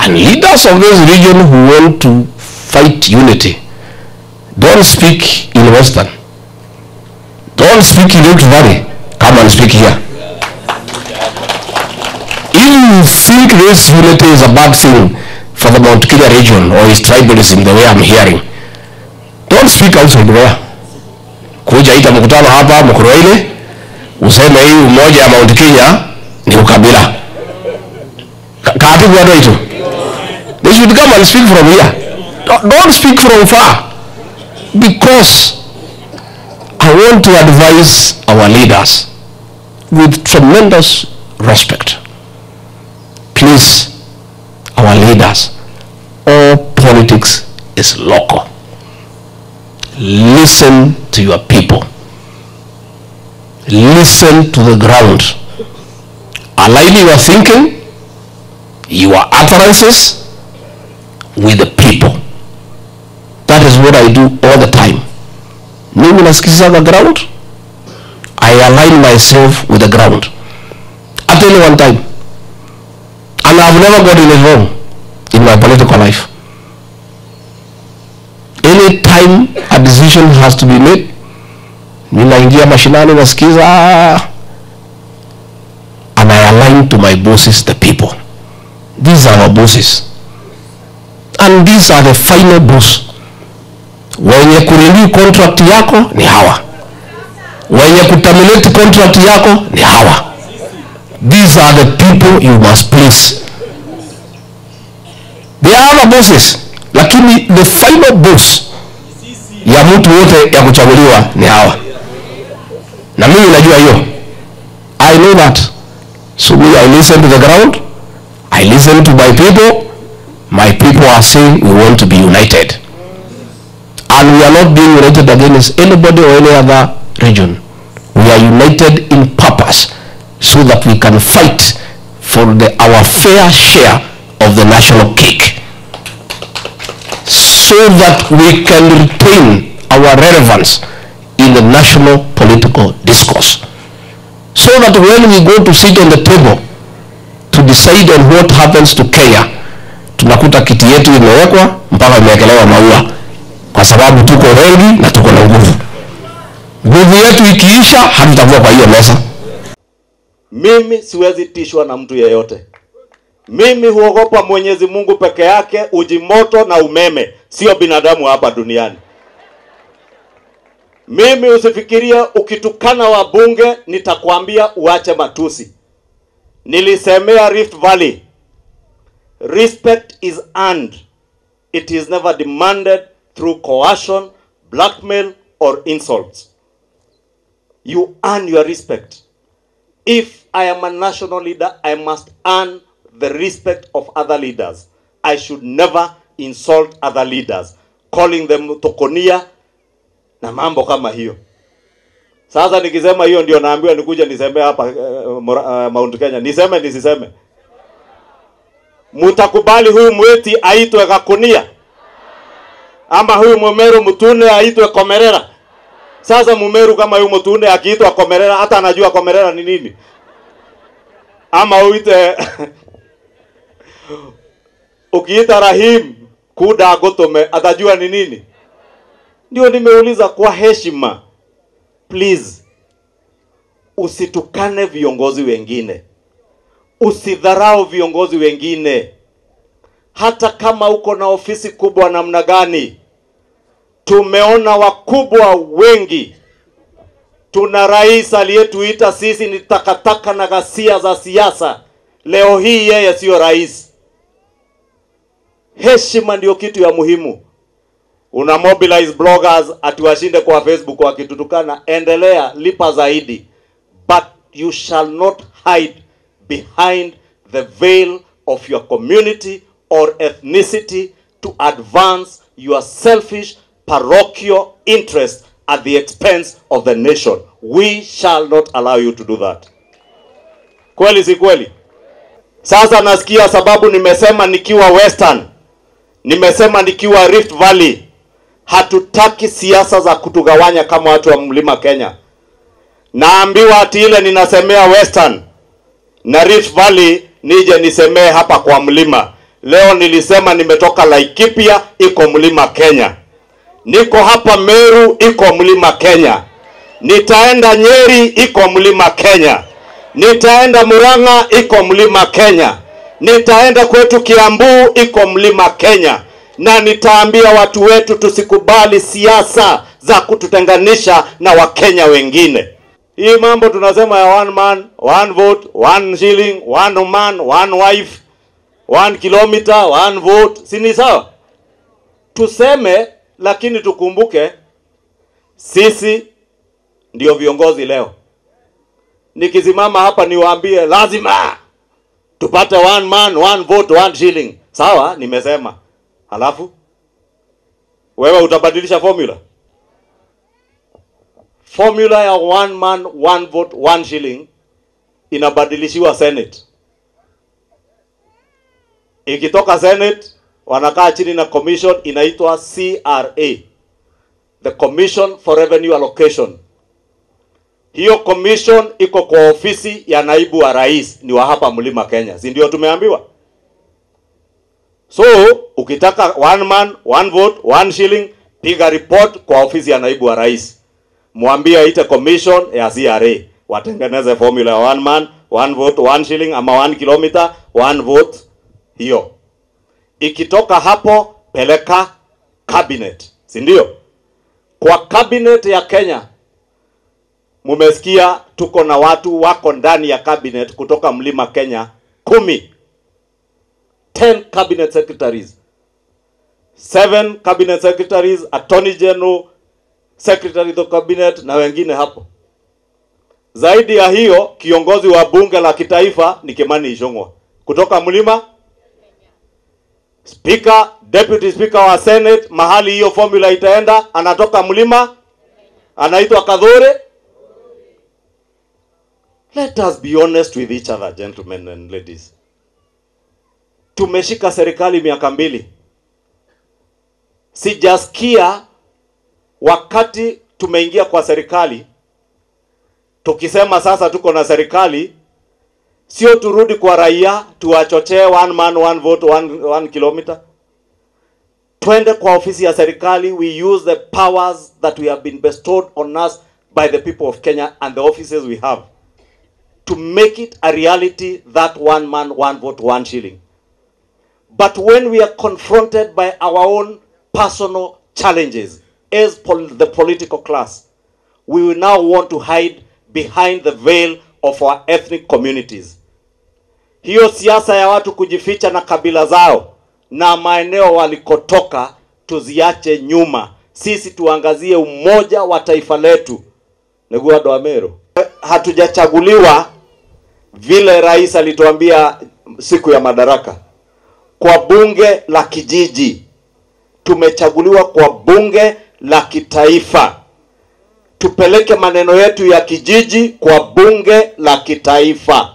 And leaders of this region who want to fight unity, don't speak in Western. Don't speak in Rift Valley. Come and speak here. If you think this unity is a bad thing for the Mount Kenya region or is tribalism the way I'm hearing, don't speak outside there. Kuja ita mkutano hapa Mkuruaile, useme hii umoja ya Mount Kenya ni ukabila. Ka- Kaati bwana hicho. They should come and speak from here. Don't- Don't speak from far. Because I want to advise our leaders with tremendous respect. Please, our leaders, all politics is local. Listen to your people. Listen to the ground. Align your thinking, your utterances with the people. That is what I do all the time. Mimi nasikiza the ground. I align myself with the ground. At any one time. And I've never gotten it wrong in my political life. Any time a decision has to be made, ninaingia mashinani nasikiza and I align to my bosses, the people. These are our bosses. And these are the final boss. Wenye kurenew contract yako ni hawa. Wenye kuterminate contract yako ni hawa. These are the people you must please. They are other bosses, lakini the final boss ya mtu wote ya kuchaguliwa ni hawa, na mimi najua hiyo. I know that. So me, I listen to the ground. I listen to my people. My people are saying we want to be united. And we are not being united against anybody or any other region. We are united in purpose so that we can fight for the, our fair share of the national cake. So that we can retain our relevance in the national political discourse. So that when we go to sit on the table to decide on what happens to Kenya, tunakuta kiti yetu imewekwa mpaka imewekelewa maua, kwa sababu tuko wengi na tuko na nguvu. Nguvu yetu ikiisha, hatutakuwa kwa hiyo meza. Mimi siwezi tishwa na mtu yeyote. Mimi huogopa Mwenyezi Mungu peke yake, uji moto na umeme, sio binadamu hapa duniani. Mimi usifikirie ukitukana wabunge nitakwambia uache matusi. Nilisemea Rift Valley. Respect is earned. It is never demanded through coercion, blackmail or insults. You earn your respect. If I am a national leader, I must earn the respect of other leaders. I should never insult other leaders, calling them tokonia na mambo kama hiyo. Sasa nikisema hiyo ndio naambiwa nikuja niseme hapa uh, uh, Mount Kenya. Niseme nisiseme? Mutakubali huyu mweti aitwe Gakunia ama huyu Mumeru Mutune aitwe Komerera? Sasa Mumeru kama huyu Mutune akiitwa Komerera, hata anajua Komerera ni nini? Ama uite ukiita Rahim kuda gotume atajua ni nini? Ndio nimeuliza kwa heshima, please, usitukane viongozi wengine, usidharau viongozi wengine, hata kama uko na ofisi kubwa namna gani. Tumeona wakubwa wengi. Tuna rais aliyetuita sisi ni takataka na ghasia za siasa. Leo hii yeye siyo rais. Heshima ndio kitu ya muhimu. Una mobilize bloggers atiwashinde kwa Facebook wakitutukana, endelea, lipa zaidi, but you shall not hide behind the veil of your community or ethnicity to advance your selfish parochial interest at the expense of the nation. We shall not allow you to do that. Kweli si kweli? Sasa nasikia sababu nimesema nikiwa Western, nimesema nikiwa Rift Valley, hatutaki siasa za kutugawanya kama watu wa mlima Kenya. Naambiwa ati ile ninasemea Western na Rift Valley nije nisemee hapa kwa mlima. Leo nilisema nimetoka Laikipia, iko mlima Kenya. Niko hapa Meru, iko mlima Kenya. Nitaenda Nyeri, iko mlima Kenya. Nitaenda Murang'a, iko mlima Kenya. Nitaenda kwetu Kiambu, iko mlima Kenya, na nitaambia watu wetu tusikubali siasa za kututenganisha na Wakenya wengine. Hii mambo tunasema ya one man, one vote, one shilling, one man, one wife, one kilometer, one vote, si ni sawa? Tuseme, lakini tukumbuke sisi ndio viongozi leo. Nikisimama hapa niwaambie lazima tupate one man, one vote, one shilling. Sawa, nimesema. Halafu wewe utabadilisha formula? Formula ya one man, one vote, one shilling inabadilishiwa Senate. Ikitoka Senate wanakaa chini na commission inaitwa CRA, the Commission for Revenue Allocation. Hiyo commission iko kwa ofisi ya naibu wa rais, ni wa hapa Mlima Kenya, si ndio tumeambiwa? So ukitaka one man, one vote, one shilling, piga report kwa ofisi ya naibu wa rais, mwambie aite commission ya CRA watengeneze formula ya one man, one vote, one shilling ama one kilometer, one vote. Hiyo ikitoka hapo, peleka cabinet, si ndio? Kwa cabinet ya Kenya mumesikia tuko na watu wako ndani ya cabinet kutoka mlima Kenya kumi 10 cabinet secretaries, 7 cabinet secretaries, attorney general, secretary of cabinet na wengine hapo. Zaidi ya hiyo, kiongozi wa bunge la kitaifa ni Kimani Ichung'wa kutoka mlima, speaker, deputy speaker wa senate, mahali hiyo formula itaenda, anatoka mlima, anaitwa Kadhure. Let us be honest with each other, gentlemen and ladies. Tumeshika serikali miaka mbili, sijasikia wakati tumeingia kwa serikali tukisema sasa tuko na serikali, sio turudi kwa raia tuwachochee one man one vote one, one kilometer. Twende kwa ofisi ya serikali, we use the powers that we have been bestowed on us by the people of Kenya and the offices we have to make it a reality that one man one vote one shilling. But when we are confronted by our own personal challenges as pol- the political class, we will now want to hide behind the veil of our ethnic communities. Hiyo siasa ya watu kujificha na kabila zao na maeneo walikotoka tuziache nyuma. Sisi tuangazie umoja wa taifa letu. Ndugu wa Dwamero, hatujachaguliwa vile rais alituambia siku ya madaraka kwa bunge la kijiji, tumechaguliwa kwa bunge la kitaifa. Tupeleke maneno yetu ya kijiji kwa bunge la kitaifa,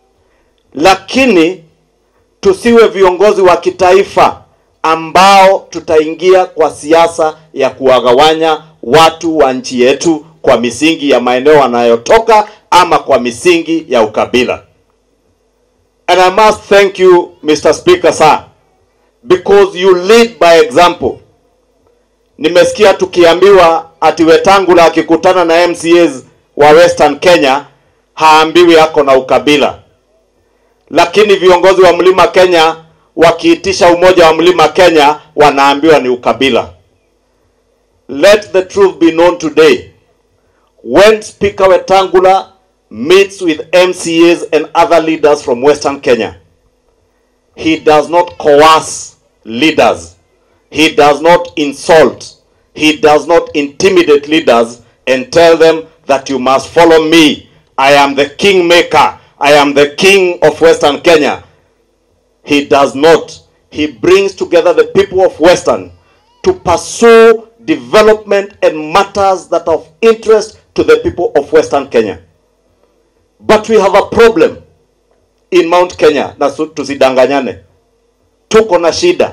lakini tusiwe viongozi wa kitaifa ambao tutaingia kwa siasa ya kuwagawanya watu wa nchi yetu kwa misingi ya maeneo wanayotoka ama kwa misingi ya ukabila. And I must thank you, Mr. Speaker, sir, because you lead by example. Nimesikia tukiambiwa ati Wetangula akikutana na MCAs wa Western Kenya haambiwi ako na ukabila, lakini viongozi wa Mlima Kenya wakiitisha umoja wa Mlima Kenya wanaambiwa ni ukabila. Let the truth be known today. When Speaker Wetangula meets with MCAs and other leaders from Western Kenya, he does not coerce leaders. He does not insult. He does not intimidate leaders and tell them that you must follow me. I am the kingmaker. I am the king of Western Kenya. He does not. He brings together the people of Western to pursue development and matters that are of interest to the people of Western Kenya. But we have a problem in Mount Kenya, na su- tusidanganyane, tuko na shida.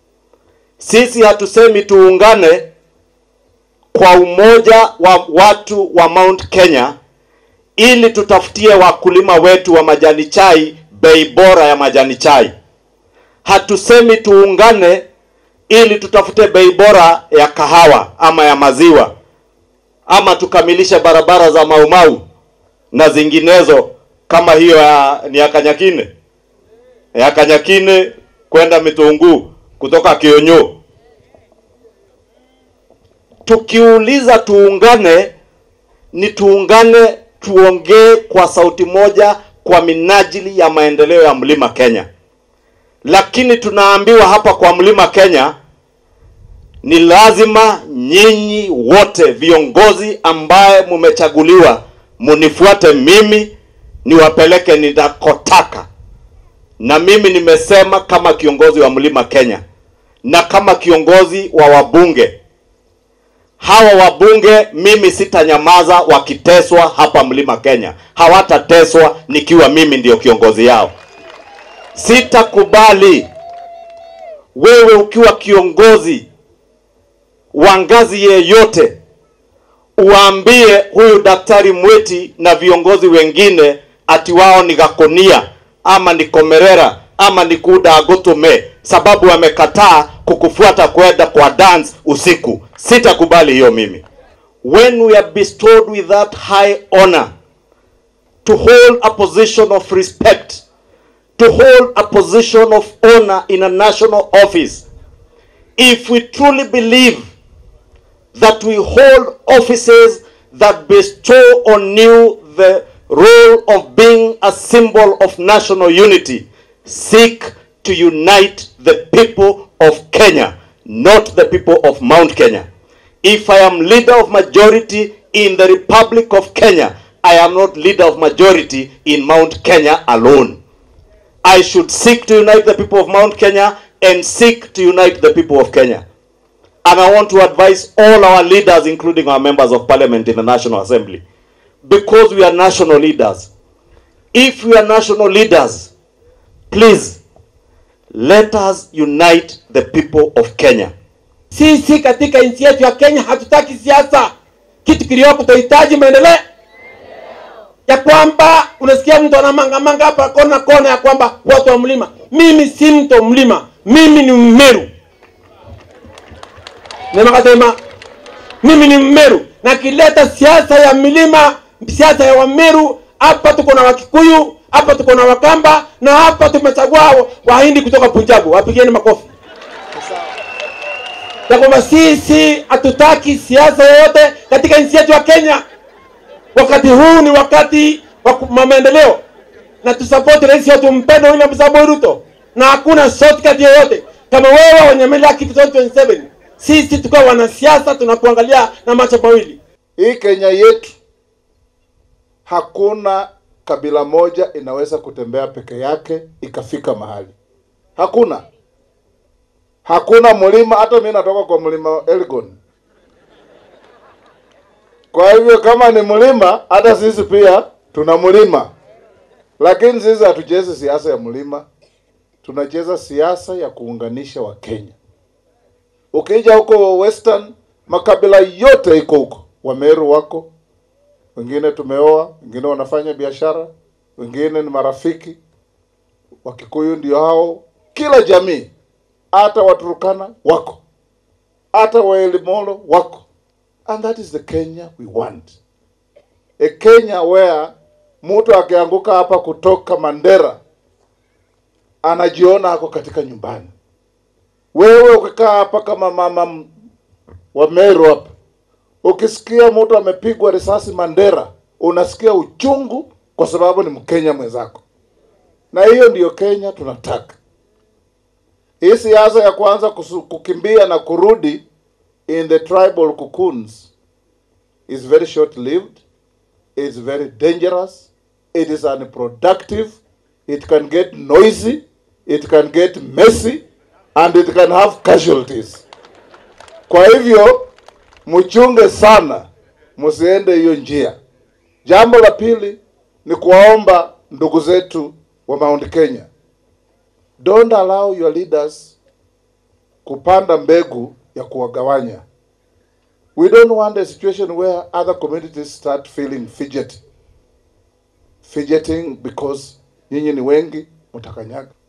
Sisi hatusemi tuungane kwa umoja wa watu wa Mount Kenya ili tutafutie wakulima wetu wa majani chai bei bora ya majani chai. hatusemi tuungane ili tutafute bei bora ya kahawa ama ya maziwa ama tukamilishe barabara za Maumau na zinginezo kama hiyo ya, ni ya Kanyakine ya Kanyakine kwenda Mitunguu kutoka Kionyo. Tukiuliza tuungane, ni tuungane, tuongee kwa sauti moja kwa minajili ya maendeleo ya mlima Kenya. Lakini tunaambiwa hapa kwa mlima Kenya ni lazima nyinyi wote viongozi ambaye mumechaguliwa munifuate mimi niwapeleke ninakotaka. Na mimi nimesema kama kiongozi wa mlima Kenya na kama kiongozi wa wabunge, hawa wabunge mimi sitanyamaza wakiteswa hapa mlima Kenya. Hawatateswa nikiwa mimi ndio kiongozi yao. Sitakubali wewe ukiwa kiongozi wa ngazi yeyote uwaambie huyu daktari Mweti na viongozi wengine ati wao ni Gakonia ama ni Komerera ama ni Kuda Agotume sababu wamekataa kukufuata kwenda kwa dance usiku. Sitakubali hiyo mimi. When we are bestowed with that high honor to hold a position of respect, to hold a position of honor in a national office, if we truly believe that we hold offices that bestow on you the role of being a symbol of national unity, seek to unite the people of Kenya, not the people of Mount Kenya. If I am leader of majority in the Republic of Kenya, I am not leader of majority in Mount Kenya alone. I should seek to unite the people of Mount Kenya and seek to unite the people of Kenya. And I want to advise all our leaders, including our members of parliament in the National Assembly, because we are national leaders. If we are national leaders, please let us unite the people of Kenya. Sisi katika nchi yetu ya Kenya hatutaki siasa. Kitu kilioko tunahitaji maendeleo, ya kwamba unasikia mtu anamangamanga hapa kona kona, ya kwamba watu wa mlima. Mimi si mtu wa mlima, mimi ni Mmeru. Nemakasema mimi ni Mmeru, na kileta siasa ya milima, siasa ya Wameru. Hapa tuko na Wakikuyu, hapa tuko na Wakamba, na hapa tumechagua Wahindi kutoka Punjabu. Wapigeni makofi ya kwamba sisi hatutaki siasa yoyote katika nchi yetu ya Kenya. Wakati huu ni wakati wa maendeleo, na tusapoti rais wetu mpendwa William Samoei Ruto, na hakuna shortcut yoyote. Kama wewe wanyemelea kitu 2027 sisi tukiwa wanasiasa tunakuangalia na macho mawili. Hii Kenya yetu hakuna kabila moja inaweza kutembea peke yake ikafika mahali. Hakuna, hakuna mlima. Hata mimi natoka kwa mlima Elgon. Kwa hivyo kama ni mlima, hata sisi pia tuna mlima, lakini sisi hatuchezi siasa ya mlima, tunacheza siasa ya kuunganisha Wakenya. Ukija huko Western, makabila yote iko huko. Wameru wako, wengine tumeoa, wengine wanafanya biashara, wengine ni marafiki. Wakikuyu ndio hao, kila jamii, hata Waturukana wako, hata Waelimolo wako, and that is the Kenya we want, a Kenya where mtu akianguka hapa kutoka Mandera anajiona ako katika nyumbani. Wewe ukikaa hapa kama mama wa Meru hapa, ukisikia mtu amepigwa risasi Mandera, unasikia uchungu kwa sababu ni Mkenya mwenzako, na hiyo ndiyo Kenya tunataka. Hii siasa ya kwanza kusu, kukimbia na kurudi in the tribal cocoons is very short lived, it's very dangerous, it is unproductive, it can get noisy, it can get messy and it can have casualties. Kwa hivyo mchunge sana, msiende hiyo njia. Jambo la pili ni kuwaomba ndugu zetu wa Mount Kenya, don't allow your leaders kupanda mbegu ya kuwagawanya. We don't want a situation where other communities start feeling fidget fidgeting because nyinyi ni wengi mtakanyaga.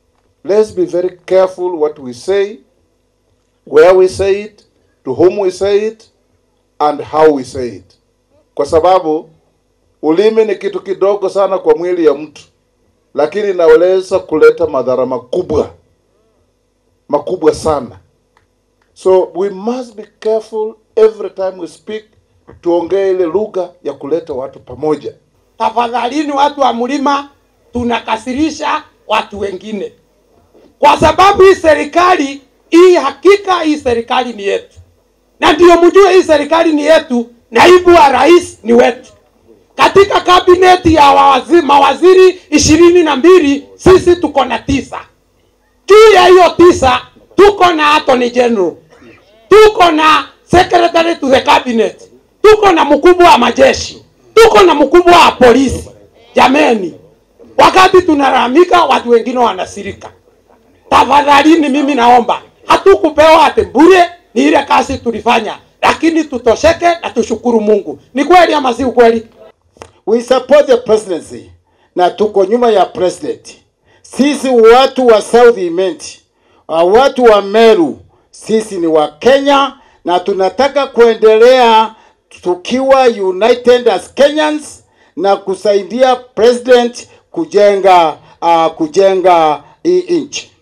let's be very careful what we say, where we say it, to whom we say it, and how we say it, kwa sababu ulimi ni kitu kidogo sana kwa mwili ya mtu, lakini inaweza kuleta madhara makubwa makubwa sana. So we must be careful every time we speak, tuongee ile lugha ya kuleta watu pamoja. tafadhalini watu wa mlima tunakasirisha watu wengine kwa sababu hii serikali hii hakika hii serikali ni yetu na ndio mjue hii serikali ni yetu naibu wa rais ni wetu katika kabineti ya wawazi, mawaziri ishirini na mbili sisi tuko na tisa juu ya hiyo tisa tuko na attorney general tuko na secretary to the cabinet tuko na mkubwa wa majeshi tuko na mkubwa wa polisi jameni wakati tunalalamika watu wengine wanasirika tafadhalini mimi naomba hatukupewa ate bure ni ile kazi tulifanya lakini tutosheke na tushukuru mungu ni kweli ama si ukweli we support the presidency na tuko nyuma ya president. Sisi watu wa South Imenti, uh, watu wa Meru, sisi ni wa Kenya na tunataka kuendelea tukiwa united as Kenyans na kusaidia president kujenga uh, kujenga hii nchi.